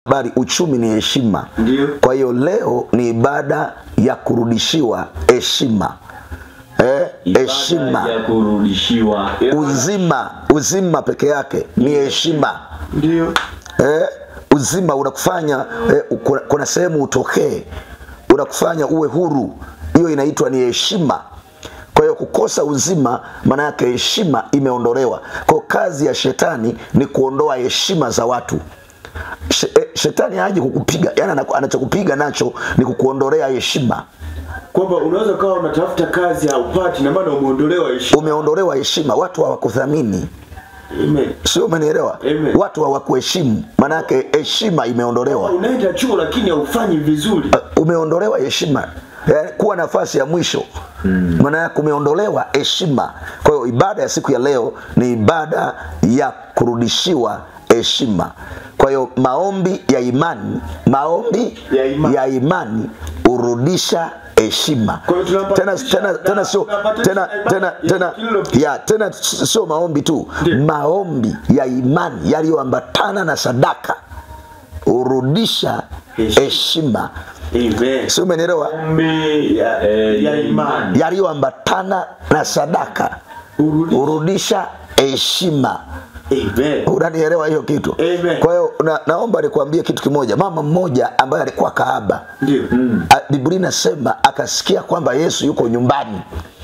habari uchumi ni heshima Ndio. kwa hiyo leo ni ibada ya kurudishiwa heshima eh, heshima Ibada ya kurudishiwa uzima uzima peke yake ni heshima Ndio. eh, uzima unakufanya eh, kuna, kuna sehemu utokee unakufanya uwe huru hiyo inaitwa ni heshima kwa hiyo kukosa uzima maana yake heshima imeondolewa kwa kazi ya shetani ni kuondoa heshima za watu She, eh, shetani haji kukupiga yani anaku- anachokupiga nacho ni kukuondolea heshima Kwamba unaweza ukawa unatafuta kazi haupati na maana umeondolewa heshima. umeondolewa heshima watu hawakuthamini Amen. sio umenielewa Amen. watu hawakuheshimu maana yake heshima imeondolewa Unaenda chuo lakini haufanyi vizuri. Uh, umeondolewa heshima yani, kuwa nafasi ya mwisho maana yake umeondolewa heshima kwa hiyo ibada ya siku ya leo ni ibada ya kurudishiwa heshima kwa hiyo maombi ya imani maombi Ya imani. ya imani hurudisha heshima Kwa hiyo tena tunapatanisha- tena tena sio tunapatanisha tena ibada tena ya tena kilo- ya tena sio maombi tu Ndio. maombi ya imani yaliyoambatana na sadaka hurudisha Heshima. heshima Amen. si umenielewa Ombi ya, Eh, ya ya imani. yaliyoambatana na sadaka Urudi. hurudisha heshima Amen. unanielewa hiyo kitu Amen. kwa hiyo na, naomba nikuambie kitu kimoja mama mmoja ambaye alikuwa kahaba Ndio. A- biblia inasema akasikia kwamba yesu yuko nyumbani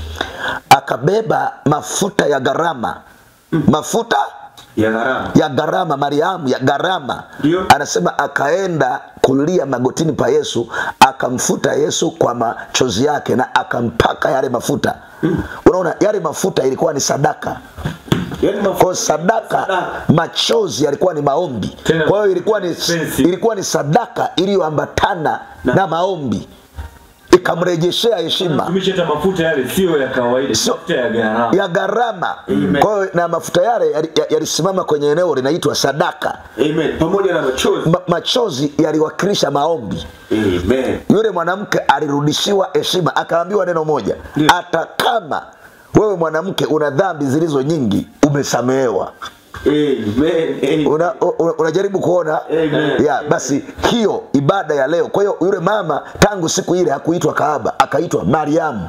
akabeba mafuta ya gharama mafuta Ya gharama. ya gharama mariamu ya gharama Ndio. anasema akaenda kulia magotini pa yesu akamfuta yesu kwa machozi yake na akampaka yale mafuta unaona yale mafuta ilikuwa ni sadaka Yaani kwa mafuta. sadaka Sadaka. machozi yalikuwa ni maombi Tena kwa hiyo ilikuwa ni, expensive. ilikuwa ni sadaka iliyoambatana na, maombi ikamrejeshea heshima tumisha hata mafuta yale sio ya kawaida Sio- mafuta ya gharama ya gharama Amen. kwa hiyo na mafuta yale yali- yalisimama kwenye eneo linaitwa sadaka Amen. Pamoja na machozi. Ma, machozi yaliwakilisha maombi Amen. yule mwanamke alirudishiwa heshima akaambiwa neno moja Ndio. hata kama wewe mwanamke una dhambi zilizo nyingi umesamehewa Amen. Amen. una, una, unajaribu kuona Amen. ya basi hiyo ibada ya leo kwa hiyo yule mama tangu siku ile hakuitwa kahaba akaitwa mariamu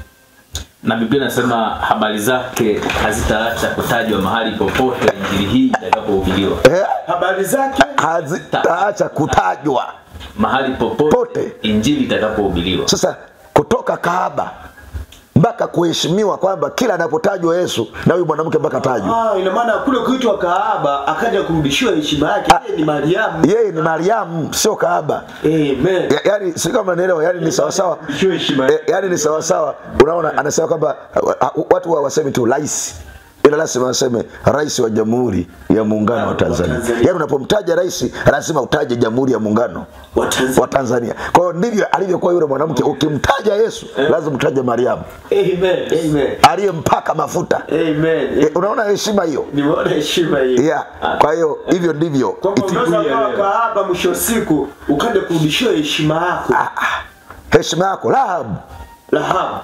na biblia inasema habari zake hazitaacha kutajwa mahali popote injili hii itakapohubiriwa eh? Habari zake hazitaacha kutajwa mahali popote Pote. injili itakapohubiriwa sasa kutoka kahaba mpaka kuheshimiwa kwamba kila anapotajwa yesu na huyu mwanamke mpaka tajwa Ah, ina maana kule kuitwa kahaba akaja kurudishiwa heshima yake. Yeye ni Mariamu. yeye ni mariamu sio kahaba Amen. Ya- yani si kama naelewa yani ni sawasawa sio heshima Eh, yani ni sawasawa unaona anasema kwamba uh, uh, watu wa wasemi tu rais ila lazima waseme rais wa jamhuri ya muungano wa tanzania Tanzania. yani unapomtaja rais lazima utaje jamhuri ya muungano Wa Tanzania. wa tanzania kwa hiyo ndivyo alivyokuwa yule mwanamke ukimtaja yesu lazima utaje mariamu Amen. Amen. aliyempaka mafuta Amen. Eh, unaona heshima hiyo Nimeona heshima hiyo. yeah. kwa hiyo hivyo ndivyo Kwamba iti- unaweza ya ukawa leo. kahaba mwisho wa siku ukaja kurudishiwa heshima yako. heshima yako rahabu Rahabu.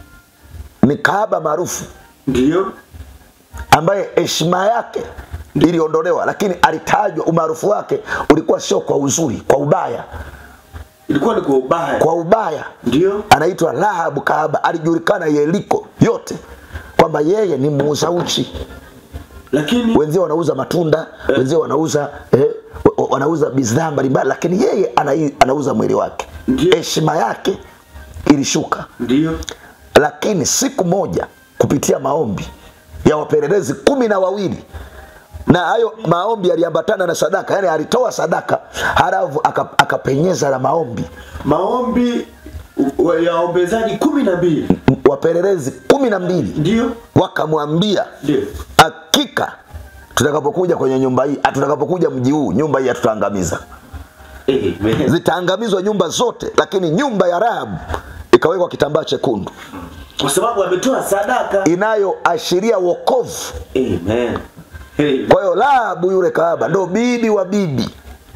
ni kahaba maarufu Ndio. ambaye heshima yake iliondolewa lakini alitajwa umaarufu wake ulikuwa sio kwa uzuri kwa ubaya Ilikuwa ni kwa ubaya. kwa ubaya Ndio. anaitwa rahabu kahaba alijulikana yeriko yote kwamba yeye ni muuza uchi Lakini wenzio wanauza matunda wenzio wanauza eh, wa- wa- wanauza bidhaa mbalimbali lakini yeye ana, anauza mwili wake Ndio. heshima yake ilishuka ndio. lakini siku moja kupitia maombi ya wapelelezi kumi na wawili na hayo maombi yaliambatana na sadaka yani alitoa sadaka halafu aka- akapenyeza na maombi Maombi u- wa- ya waombezaji kumi na mbili. M- wapelelezi kumi na mbili Ndio. wakamwambia Ndio. hakika tutakapokuja kwenye nyumba hii ah, tutakapokuja mji huu nyumba hii hatutaangamiza Amen. zitaangamizwa nyumba zote lakini nyumba ya rahabu ikawekwa kitambaa chekundu Kwa sababu ametoa sadaka. inayoashiria wokovu Amen. Amen. kwa hiyo rahabu yule kahaba ndo bibi wa bibi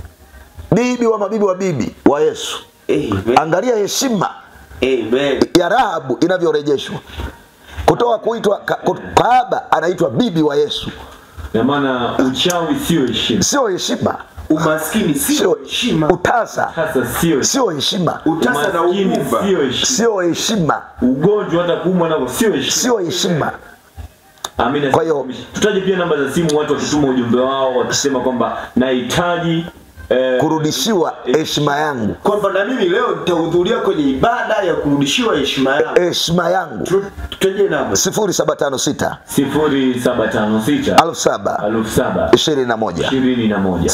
bibi wa mabibi wa bibi wa yesu Amen. angalia heshima Amen. ya rahabu inavyorejeshwa kutoka kuitwa ka- ku- kahaba anaitwa bibi wa yesu na maana uchawi sio heshima sio heshima Umaskini sio sio heshima. utasa Sasa sio sio heshima Utasa na umaskini, ugumba. sio heshima. sio heshima Ugonjwa hata kuumwa nako sio heshima. sio heshima Amina. Kwa hiyo- tutaje pia namba za simu, watu wakituma ujumbe wao wakisema kwamba nahitaji eh, kurudishiwa heshima yangu Kwamba na mimi leo nitahudhuria kwenye ibada ya kurudishiwa heshima yangu. heshima yangu Tu- Tutaje namba. 0756 sifuri saba tano sita 07 elfu saba 21 ishirini na moja 0756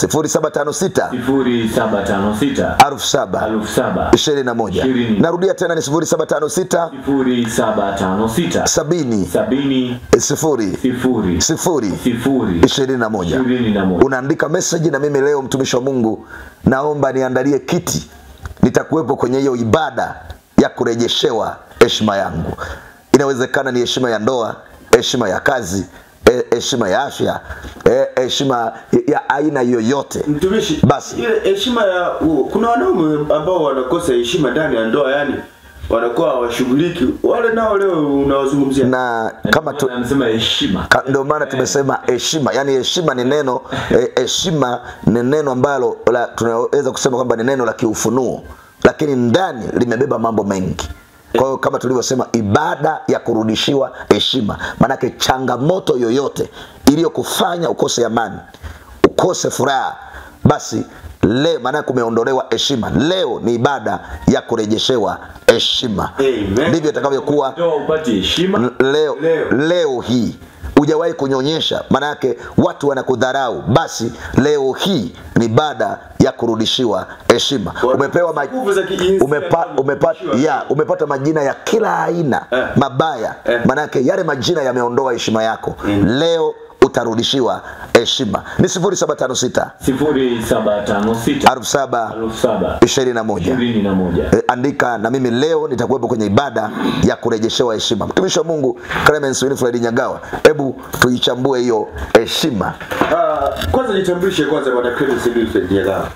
sifuri saba tano sita 07 elfu saba 21 Ishirini. narudia tena ni 0756 sifuri saba tano sita 70 sabini 0 sifuri 0 sifuri 21 ishirini na moja unaandika message na mimi leo mtumishi wa mungu naomba niandalie kiti nitakuwepo kwenye hiyo ibada ya kurejeshewa heshima yangu inawezekana ni heshima ya ndoa heshima ya kazi eh, heshima ya afya eh, heshima ya aina yoyote Mtumishi, Basi. ile heshima ya u- kuna wanaume ambao wanakosa heshima ndani ya ndoa, yani wanakuwa hawashughuliki. Wale nao leo unawazungumzia. na kama tu, anasema heshima Ka- ndio maana tumesema heshima yaani heshima ni neno eh, heshima ni neno ambalo la- tunaweza kusema kwamba ni neno la kiufunuo lakini ndani limebeba mambo mengi kwa hiyo kama tulivyosema ibada ya kurudishiwa heshima maanake changamoto yoyote iliyokufanya ukose amani ukose furaha basi leo maanake umeondolewa heshima leo ni ibada ya kurejeshewa heshima Amen. ndivyo itakavyokuwa ndoa upate heshima L- leo, Leo. leo hii hujawahi kunyonyesha maanayake watu wanakudharau basi leo hii ni baada ya kurudishiwa heshima umepewa ma, Nguvu za kijinsia umepa, ndio umepata, kurudishiwa. ya, umepata majina ya kila aina Eh. mabaya Eh. maanayake yale majina yameondoa heshima yako leo utarudishiwa heshima ni 0756 sifuri saba tano sita 47 elfu saba 21 ishirini na moja E, andika na mimi leo nitakuwepo kwenye ibada ya kurejeshewa heshima mtumishi wa mungu clemens winfred nyagawa hebu tuichambue hiyo heshima Ah, kwanza jitambulishe kwanza bwana Clemens Wilfred Nyagao.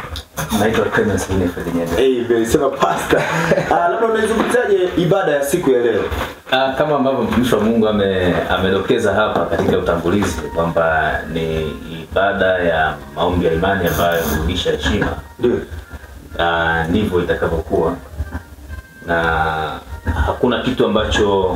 naitwa Clemens Winifred Nyega. Amen. Sema pastor. Ah, labda unaizungumzaje ibada ya siku ya leo? Ah, kama ambavyo mtumishi wa Mungu ame, amedokeza hapa katika utangulizi kwamba ni ibada ya maombi ya imani ambayo hurudisha heshima, Ndio. Ah, ndivyo itakavyokuwa, na hakuna kitu ambacho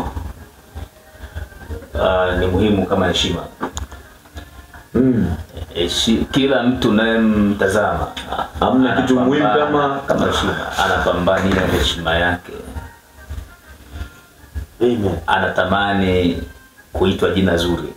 ah, ni muhimu kama heshima. mm. Heshi, kila mtu unayemtazama Hamna kitu muhimu anapambana kama- kama heshima, anapambania heshima yake Amen. anatamani kuitwa jina zuri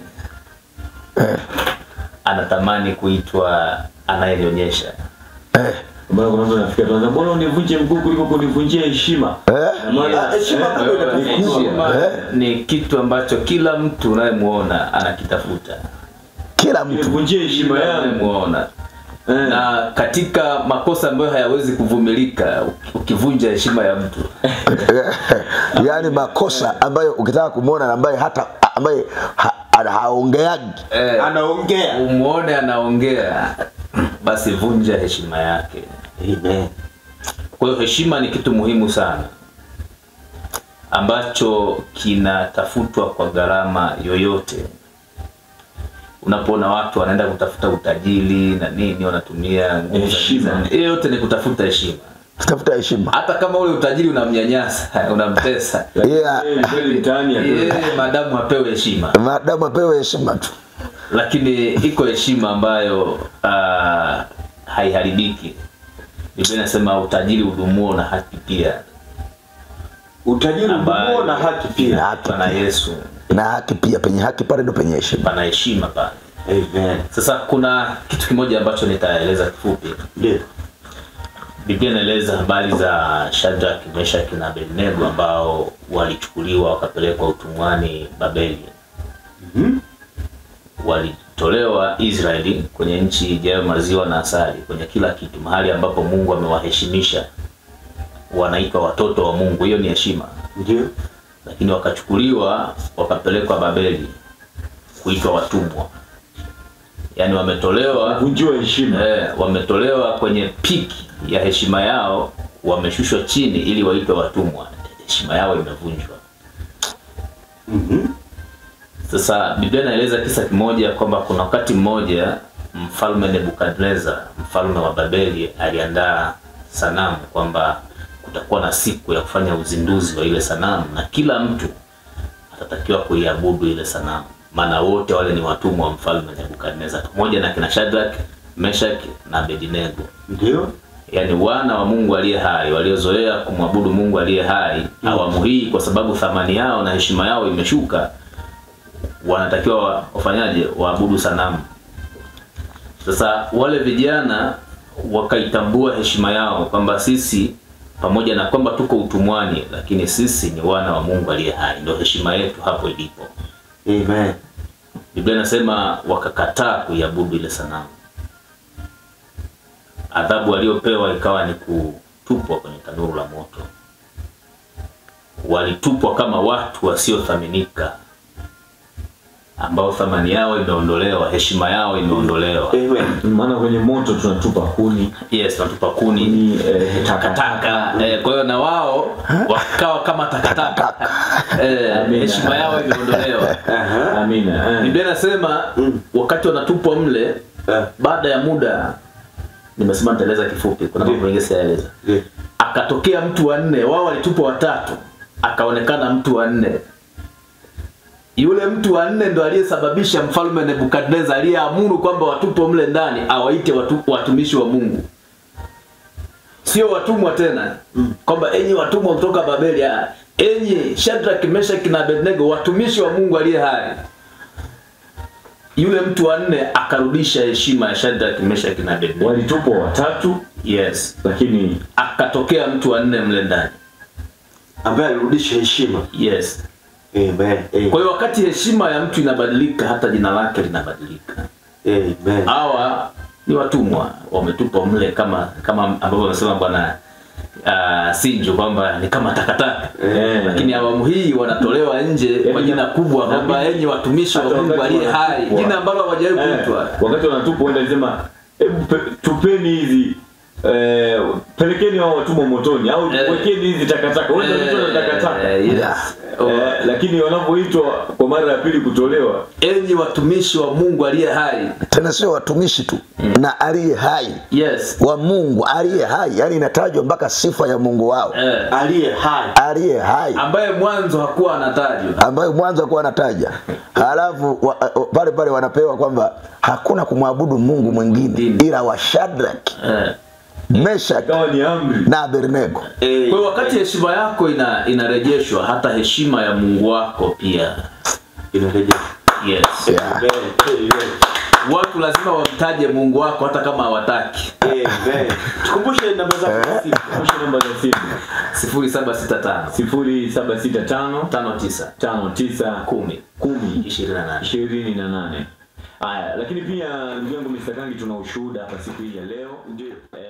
anatamani kuitwa anayenyonyesha eh, Mbona kuna mtu anafikia tuanza mbona univunje mguu kuliko kunivunjia heshima eh, Na maana- Ah, heshima eh, bado eh, inatakiwa. Heshima Eh. ni kitu ambacho kila mtu unayemwona anakitafuta kila mtu Nivunjie heshima Kila yangu unayemwona Eh. na katika makosa ambayo hayawezi kuvumilika ukivunja heshima ya mtu yaani makosa ambayo ukitaka kumwona na ambaye hata ambaye ha, ha, haongeagi eh, Anaongea. umwone anaongea basi vunja heshima yake Amen. Kwa hiyo heshima ni kitu muhimu sana ambacho kinatafutwa kwa gharama yoyote. Unapoona watu wanaenda kutafuta utajiri na nini, wanatumia nguvu za Heshima. giza, hiyo yote ni kutafuta heshima, tafuta heshima hata kama ule utajiri unamnyanyasa, unamtesa, yeah. Eh, kweli mtaani ya yeye madamu apewe heshima. maadamu apewe heshima tu Lakini iko heshima ambayo uh, haiharibiki. Biblia inasema utajiri udumuo na haki pia Utajiri Ambayo- udumo na haki na pia. haki Bwana Yesu na haki pia penye haki pale ndo penye heshima pana heshima pale. Amen. Sasa kuna kitu kimoja ambacho nitaeleza kifupi. Ndio. Biblia inaeleza habari za Shadrach, Meshach na Abednego ambao walichukuliwa wakapelekwa utumwani Babeli. Walitolewa Israeli kwenye nchi ijayo maziwa na asali, kwenye kila kitu, mahali ambapo Mungu amewaheshimisha, wanaitwa watoto wa Mungu. Hiyo ni heshima. Ndio. lakini wakachukuliwa wakapelekwa Babeli kuitwa watumwa, yaani wametolewa vunjiwa heshima eh, wametolewa kwenye piki ya heshima yao, wameshushwa chini ili waitwe watumwa. Heshima yao imevunjwa. Sasa Biblia inaeleza kisa kimoja kwamba kuna wakati mmoja mfalme Nebukadnezar mfalme wa Babeli aliandaa sanamu kwamba kutakuwa na siku ya kufanya uzinduzi wa ile sanamu na kila mtu atatakiwa kuiabudu ile sanamu, maana wote wale ni watumwa wa mfalme Nebukadnezar pamoja na kina Shadrach, Meshach na Abednego Ndio. yaani wana wa Mungu aliye hai waliozoea kumwabudu Mungu aliye hai awamu hii, kwa sababu thamani yao na heshima yao imeshuka, wanatakiwa wa- wafanyaje? Waabudu sanamu. Sasa wale vijana wakaitambua heshima yao kwamba sisi pamoja na kwamba tuko utumwani, lakini sisi ni wana wa Mungu aliye hai, ndio heshima yetu hapo ilipo. Amen. Biblia inasema wakakataa kuiabudu ile sanamu. Adhabu waliopewa ikawa ni kutupwa kwenye tanuru la moto. Walitupwa kama watu wasiothaminika, ambao thamani yao imeondolewa, heshima yao imeondolewa. Amen. maana kwenye moto tunatupa kuni Yes, wanatupa kuni ni eh, takataka. Eh, kwa hiyo na wao wakawa kama takataka. Eh, Amina. heshima yao imeondolewa. Aha. amina eh. Biblia inasema wakati wanatupwa mle Eh. baada ya muda nimesema nitaeleza kifupi kuna mambo mengi siyaeleza Ndio. akatokea mtu wa nne wao walitupwa watatu akaonekana mtu wa nne yule mtu wa nne ndo aliyesababisha mfalme nebukadnezar aliyeamuru kwamba watupwe mle ndani awaite watu, watumishi wa mungu sio watumwa tena kwamba enyi watumwa kutoka babeli ah, enyi shadrak meshaki na abednego watumishi wa mungu aliye hai yule mtu wa nne akarudisha heshima ya shadrak meshaki na abednego walitupwa watatu yes lakini akatokea mtu wa nne mle ndani Ambaye alirudisha heshima. yes Amen. Amen. kwa hiyo wakati heshima ya mtu inabadilika hata jina lake linabadilika Amen. hawa ni watumwa wametupwa mle kama kama ambavyo amesema bwana uh, sinjo kwamba ni kama takataka Eh. lakini awamu hii wanatolewa nje kwa jina kubwa kwamba enyi watumishi wa Hata mungu wakati aliye hai wanatupwa. jina ambalo hawajawahi eh, kuitwa wakati wanatupwa wenda alisema hebu pe- tupeni hizi eh, pelekeni hao watumwa motoni au Eh. wekeni hizi takataka wenda Eh, na takataka yes. Yeah. eh, lakini wanapoitwa kwa mara ya pili kutolewa enyi watumishi wa mungu aliye hai tena sio watumishi tu na aliye hai yes wa mungu aliye hai yani inatajwa mpaka sifa ya mungu wao eh, Aliye hai. aliye hai ambaye mwanzo hakuwa anatajwa ambayo mwanzo akuwa anataja halafu wa, wa- pale pale wanapewa kwamba hakuna kumwabudu mungu mwingine ila wa Shadrach, eh. Meshach ikawa ni amri na Abednego. Kwa hiyo wakati heshima yako ina inarejeshwa, hata heshima ya Mungu wako pia. Inarejea. Yes. Yeah. Amen. Amen. Watu lazima wamtaje Mungu wako hata kama hawataki. Amen. Tukumbushe namba zako za simu. Kumbusha namba za simu 0765 sifuri saba sita tano 59 tano tisa 10 kumi 28. ishirini na nane haya lakini pia ndugu yangu Mr. Kangi tuna ushuhuda hapa siku hii ya leo Ndio. eh,